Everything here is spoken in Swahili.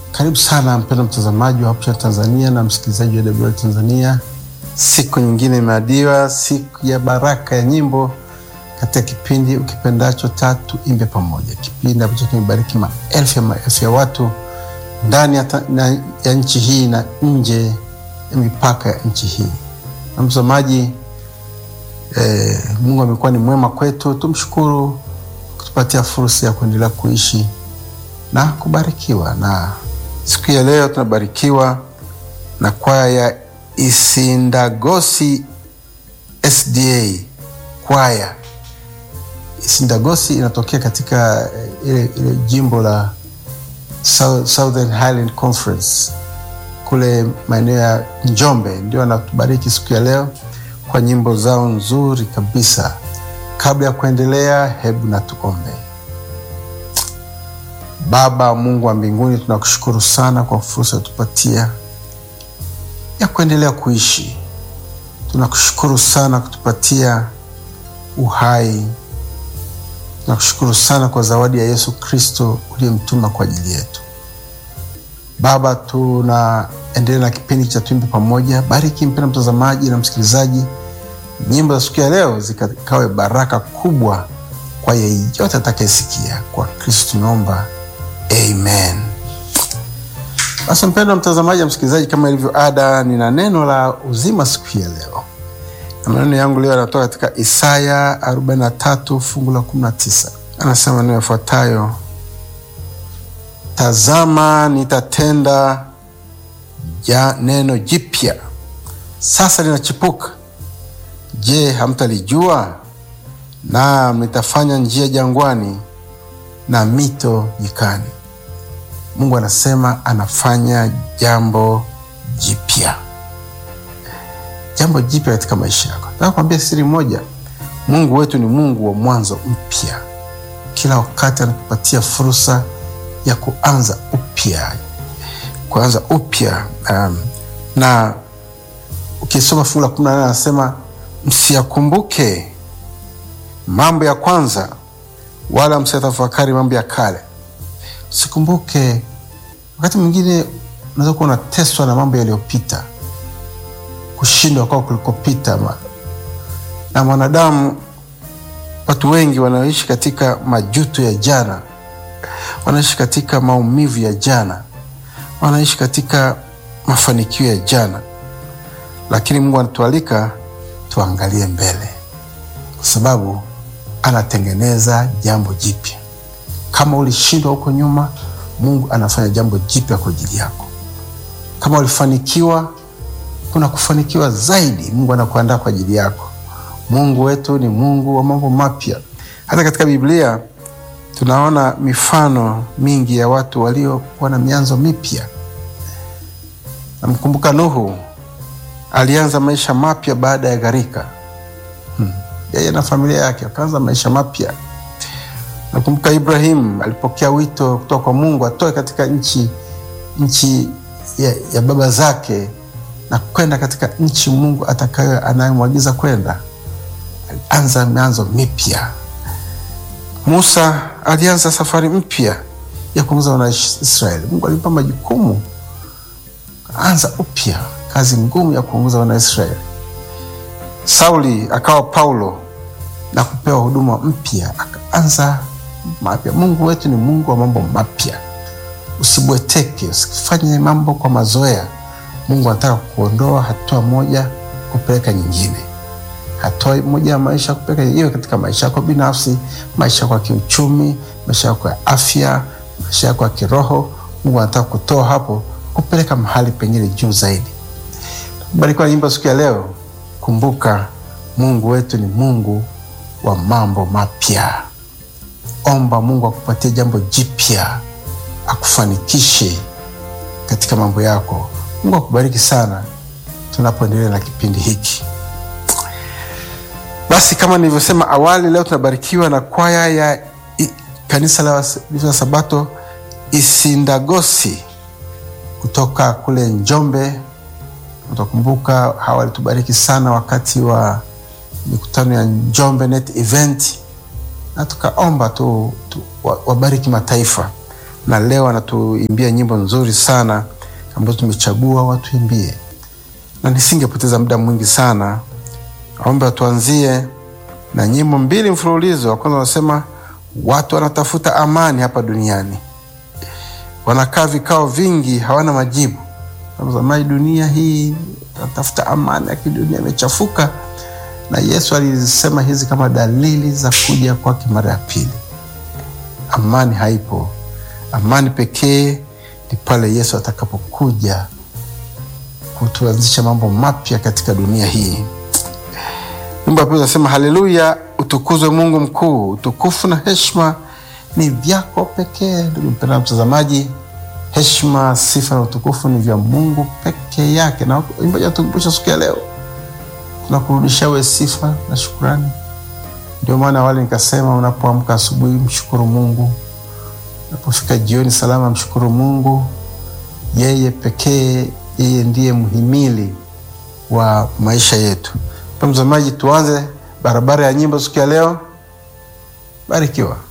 Karibu sana mpendwa mtazamaji wa Hope Tanzania na msikilizaji wa WR Tanzania. Siku nyingine imeadiwa, siku ya baraka ya nyimbo katika kipindi ukipendacho Tatu Imbe Pamoja, kipindi ambacho kimebariki maelfu ya maelfu ya watu ndani ya, ta, na, ya nchi hii na nje ya mipaka ya nchi hii. Na mtazamaji eh, Mungu amekuwa ni mwema kwetu, tumshukuru kutupatia fursa ya kuendelea kuishi na kubarikiwa. Na siku ya leo tunabarikiwa na kwaya ya Isindagosi SDA kwaya. Isindagosi inatokea katika ile, ile jimbo la Southern Highland Conference kule maeneo ya Njombe, ndio anatubariki siku ya leo kwa nyimbo zao nzuri kabisa. Kabla ya kuendelea, hebu na tuombe. Baba Mungu wa mbinguni, tunakushukuru sana kwa fursa tupatia ya kuendelea kuishi. Tunakushukuru sana kutupatia uhai. Tunakushukuru sana kwa zawadi ya Yesu Kristo uliyemtuma kwa ajili yetu. Baba, tunaendelea na kipindi cha Tuimbe Pamoja. Bariki mpenda mtazamaji na msikilizaji, nyimbo za siku ya leo zikawe baraka kubwa kwa yeyote atakayesikia. Kwa Kristo tunaomba, amen. Basi mpendwa mtazamaji na msikilizaji, kama ilivyo ada, nina neno la uzima siku ya leo, na maneno yangu leo yanatoka katika Isaya 43 fungu la 19. Anasema maneno yafuatayo: Tazama, nitatenda ja neno jipya, sasa linachipuka. Je, hamtalijua? Naam, nitafanya njia jangwani na mito nyikani. Mungu anasema anafanya jambo jipya, jambo jipya katika maisha yako. Nataka kuambia siri moja, Mungu wetu ni Mungu wa mwanzo mpya. Kila wakati anatupatia fursa ya kuanza upya, kuanza upya. Um, na ukisoma fungu la kumi na nane anasema msiyakumbuke mambo ya kwanza, wala msiyatafakari mambo ya kale. Usikumbuke. Wakati mwingine unaweza kuwa unateswa na mambo yaliyopita, kushindwa kwao kulikopita. Na mwanadamu, watu wengi wanaoishi katika majuto ya jana, wanaishi katika maumivu ya jana, wanaishi katika mafanikio ya jana, lakini Mungu anatualika tuangalie mbele, kwa sababu anatengeneza jambo jipya. Kama ulishindwa huko nyuma, Mungu anafanya jambo jipya kwa ajili yako. Kama ulifanikiwa, kuna kufanikiwa zaidi, Mungu anakuandaa kwa ajili yako. Mungu wetu ni Mungu wa mambo mapya. Hata katika Biblia tunaona mifano mingi ya watu waliokuwa na mianzo mipya. Namkumbuka Nuhu alianza maisha mapya baada ya gharika. Hmm. Yeye na familia yake akaanza maisha mapya. Nakumbuka Ibrahim alipokea wito kutoka kwa Mungu atoe katika nchi nchi ya, ya baba zake na kwenda katika nchi Mungu atakayo anayemwagiza kwenda. Alianza mianzo mipya. Musa alianza safari mpya ya kuongoza wana Israeli. Mungu alimpa majukumu, anza upya kazi ngumu ya kuongoza wana Israeli. Sauli akawa Paulo na kupewa huduma mpya, akaanza mapya. Mungu wetu ni Mungu wa mambo mapya. Usibweteke, usifanye mambo kwa mazoea. Mungu anataka kuondoa hatua moja kupeleka nyingine, hatua moja ya maisha kupeleka iwe katika maisha yako binafsi, maisha yako ya kiuchumi, maisha yako ya afya, maisha yako ya kiroho. Mungu anataka kutoa hapo kupeleka mahali pengine juu zaidi. Barikiwa nyimbo siku ya leo. Kumbuka Mungu wetu ni Mungu wa mambo mapya. Omba Mungu akupatie jambo jipya, akufanikishe katika mambo yako. Mungu akubariki sana tunapoendelea na kipindi hiki. Basi kama nilivyosema awali, leo tunabarikiwa na kwaya ya i, kanisa la Waadventista Sabato Isindagosi kutoka kule Njombe. Utakumbuka hawa walitubariki sana wakati wa mikutano ya Njombe Net Event, na tukaomba tu, tu wabariki mataifa. na leo anatuimbia nyimbo nzuri sana ambazo tumechagua watuimbie, na nisingepoteza muda mwingi sana, aombe tuanzie na nyimbo mbili mfululizo. Wa kwanza wanasema watu wanatafuta amani hapa duniani, wanakaa vikao vingi, hawana majibu. Zamani dunia hii natafuta amani, lakini dunia imechafuka, na Yesu alisema hizi kama dalili za kuja kwake mara ya pili. Amani haipo. Amani pekee ni pale Yesu atakapokuja kutuanzisha mambo mapya katika dunia hii. Nyimbo ya pili nasema haleluya, utukuzwe Mungu mkuu, utukufu na heshima ni vyako pekee. Ndugu mpendwa mtazamaji, heshima, sifa na utukufu ni vya Mungu peke yake, na imbaji atukumbusha siku ya leo, tunakurudisha we sifa na shukurani. Ndio maana awali nikasema, unapoamka asubuhi mshukuru Mungu, unapofika jioni salama mshukuru Mungu. Yeye pekee, yeye ndiye mhimili wa maisha yetu. Mtazamaji, tuanze barabara ya nyimbo siku ya leo. Barikiwa.